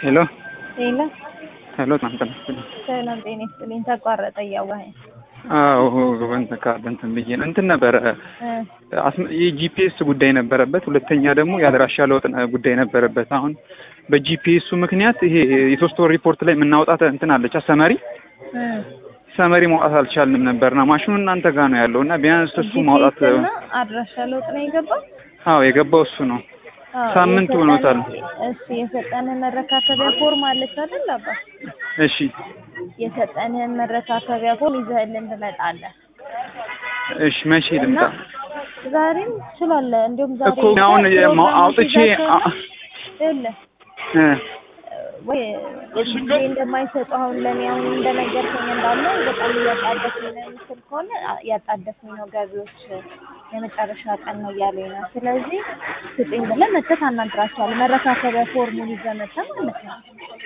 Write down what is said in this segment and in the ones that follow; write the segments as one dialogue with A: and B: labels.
A: ሄሎ
B: ሄሎ
A: ሄሎ እናንተ መስሎኝ።
B: ሰላም ጤና ይስጥልኝ። ተቋረጠ እያዋኸኝ
A: አዎ እንትን ካለ እንትን ብዬ ነው እንትን ነበረ አስመ- የጂፒኤስ ጉዳይ ነበረበት። ሁለተኛ ደግሞ የአድራሻ ለውጥ ጉዳይ ነበረበት። አሁን በጂፒኤሱ ምክንያት ይሄ የሶስት ወር ሪፖርት ላይ የምናውጣት እንትን አለች ሰመሪ ሰመሪ ማውጣት አልቻልንም ነበርና ማሽኑ እናንተ ጋር ነው ያለው እና ቢያንስ እሱ ማውጣት
B: እና አድራሻ ለውጥ ነው የገባው።
A: አዎ የገባው እሱ ነው።
B: አዎ፣
A: ሳምንት
B: የሰጠን-
A: ሆኖታል።
B: እሺ የሰጠንህ መረካከቢያ ፎርም አለች አይደል አባ?
A: እሺ
B: የሰጠንህን መረካከቢያ ፎርም ይዘህልን ትመጣለህ
A: እሺ መቼ ልምጣ?
B: እና ዛሬም ትችላለህ። እንዲሁም ዛሬ
A: እኮ አሁን የማ- አውጥቼ አ-
B: ይኸውልህ
A: እ
B: ወይ ጊዜ እንደማይሰጡ አሁን ለእኔ አሁን እንደነገርከኝ እንዳለ በጣም እያጣደፍኝ ነው የምትል ከሆነ አ- እያጣደፍኝ ነው ገቢዎች የመጨረሻ ቀን ነው እያሉኝ ነው። ስለዚህ ስጡኝ ብለህ መተህ ታናግራቸዋለህ። መረካከቢያ ፎርሙን ይዘህ መተህ ማለት ነው።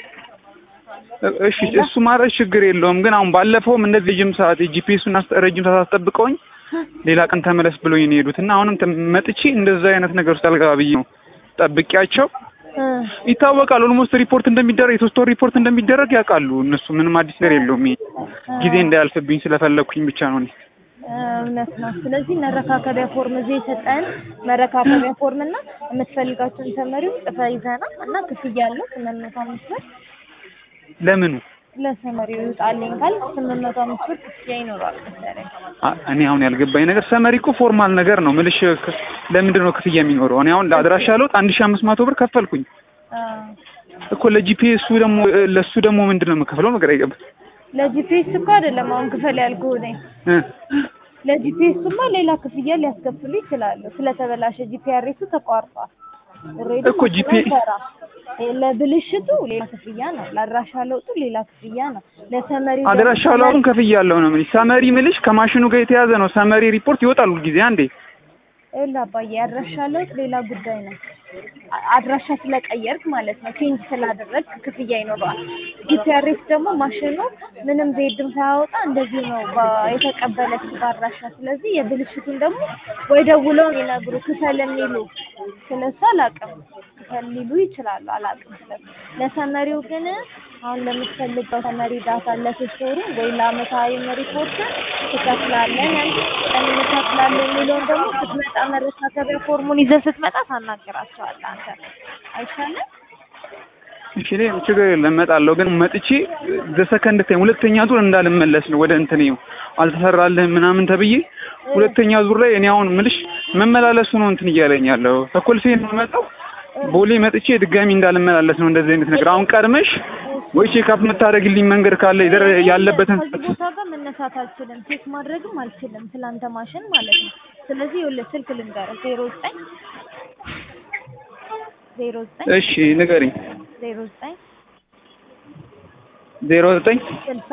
A: እሺ እሱ ማድረግ ችግር የለውም። ግን አሁን ባለፈውም እንደዚህ ረጅም ሰዓት የጂፒኤሱን ረጅም ሰዓት አስጠብቀውኝ ሌላ ቀን ተመለስ ብሎኝ ነው የሄዱት እና አሁንም ተ- መጥቼ እንደዛ አይነት ነገር ውስጥ አልገባ ብዬ ነው ጠብቂያቸው።
B: እ
A: ይታወቃል ኦልሞስት ሪፖርት እንደሚደረግ የሶስት ወር ሪፖርት እንደሚደረግ ያውቃሉ እነሱ። ምንም አዲስ ነገር የለውም። ይሄ ጊዜ እንዳያልፍብኝ ስለፈለግኩኝ ብቻ ነው እኔ።
B: እውነት ነው። ስለዚህ መረካከቢያ ፎርም እዚህ የሰጠን መረካከቢያ ፎርም እና የምትፈልጋቸውን ተመሪዎች ጽፈህ ይዘህ ና እና ክፍያ አለው ስምንት መቶ አምስት ብር
A: ለምኑ
B: ለሰመሪው ይውጣልኝ ካል ስምንት መቶ አምስት ብር ክፍያ ይኖረዋል መሰለኝ።
A: አ- እኔ አሁን ያልገባኝ ነገር ሰመሪ እኮ ፎርማል ነገር ነው ምልሽ። ክ- ለምንድን ነው ክፍያ የሚኖረው? እኔ አሁን ለአድራሻ ለውጥ አንድ ሺህ አምስት መቶ ብር ከፈልኩኝ
B: አዎ።
A: እኮ ለጂፒኤሱ ደግሞ ለሱ ደግሞ ምንድን ነው የምከፍለው ነገር አይገባም።
B: ለጂፒኤስ እኮ አይደለም አሁን ክፈል ያልኩህ እኔ።
A: እ
B: ለጂፒኤስማ ሌላ ክፍያ ሊያስከፍሉ ይችላሉ። ስለተበላሸ ጂፒአርኤሱ ተቋርጧል። ኦልሬዲ
A: እኮ GP-
B: ለብልሽቱ ሌላ ክፍያ ነው። ለአድራሻ ለውጡ ሌላ ክፍያ ነው። ለሰመሪው
A: አድራሻ
B: ደግሞ
A: ለውጡን ከፍያለሁ ነው የምልሽ። ሰመሪ ምልሽ ከማሽኑ ጋር የተያዘ ነው። ሰመሪ ሪፖርት ይወጣል ሁልጊዜ አንዴ።
B: ይኸውልህ አባዬ አድራሻ ለውጥ ሌላ ጉዳይ ነው። አ- አድራሻ ስለቀየርክ ማለት ነው። ቼንጅ ስላደረግ ክፍያ ይኖረዋል። ጂፒአርኤስ ደግሞ ማሽኑ ምንም ዜድም ሳያወጣ እንደዚህ ነው በ- የተቀበለች በአድራሻ። ስለዚህ የብልሽቱን ደግሞ ወይ ደውለው የሚነግሩ ክፈል የሚሉ ስለሱ አላውቅም። ክፈል ሊሉ ይችላሉ፣ አላውቅም ስለሱ። ለሰመሪው ግን አሁን ለምትፈልገው ሰመሪ ዳታ ለሶስት ወሩ ወይ ለአመታዊ ሪፖርት ትከፍላለን ቀን እንከፍላለን የሚለውን ደግሞ ስትመጣ መረካከቢያ ፎርሙን ይዘህ ስትመጣ ታናግራቸዋለህ አንተ አይሻልም?
A: እሺ እኔ ችግር የለም እመጣለሁ። ግን መጥቼ ዘሰከንድ ታይም ሁለተኛ ዙር እንዳልመለስ ነው ወደ እንትን ይኸው አልተሰራልህም ምናምን ተብዬ ሁለተኛ ዙር ላይ እኔ አሁን ምልሽ መመላለሱ ነው እንትን እያለኝ ያለው ከኮልፌ ነው የምመጣው ቦሌ መጥቼ ድጋሚ እንዳልመላለስ ነው እንደዚህ አይነት ነገር። አሁን ቀድመሽ ወይ ቼክአፕ የምታደርግልኝ መንገድ ካለ ይደር ያለበትን
B: ከዚህ ቦታ ጋር መነሳት አልችልም፣ ቼክ ማድረግም አልችልም፣ ስላንተ ማሽን ማለት ነው። ስለዚህ ይኸውልህ ስልክ ልንገርህ ዜሮ ዘጠኝ ዜሮ ዘጠኝ
A: እሺ ንገሪኝ።
B: ዜሮ ዘጠኝ
A: ዜሮ ዘጠኝ
B: ስልሳ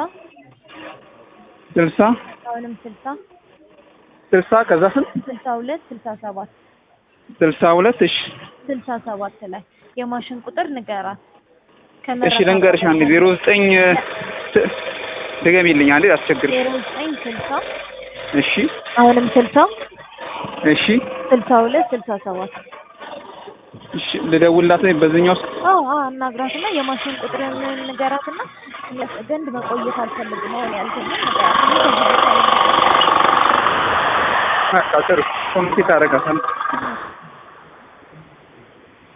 A: ስልሳ
B: አሁንም ስልሳ
A: ስልሳ ከዛ ስንት
B: ስልሳ ሁለት ስልሳ ሰባት
A: ስልሳ ሁለት እሺ
B: ስልሳ ሰባት ላይ የማሽን ቁጥር ንገራት።
A: እሺ ልንገርሽ አንዴ ዜሮ ዘጠኝ ስ- ድገሚልኝ አንዴ አስቸግር
B: ዜሮ ዘጠኝ ስልሳ
A: እሺ
B: አሁንም ስልሳ
A: እሺ
B: ስልሳ ሁለት ስልሳ ሰባት
A: እሺ ልደውልላት ነኝ በዚህኛው ውስጥ
B: አዎ አዎ አናግራትና የማሽን ቁጥር ንገራትና ዘንድ መቆየት አልፈልግም አሁን ያልኩት ንገራትና ከዚህ ቦታ ላይ
A: በቃ ጥሩ ኮሚኒኬት አደርጋታለሁ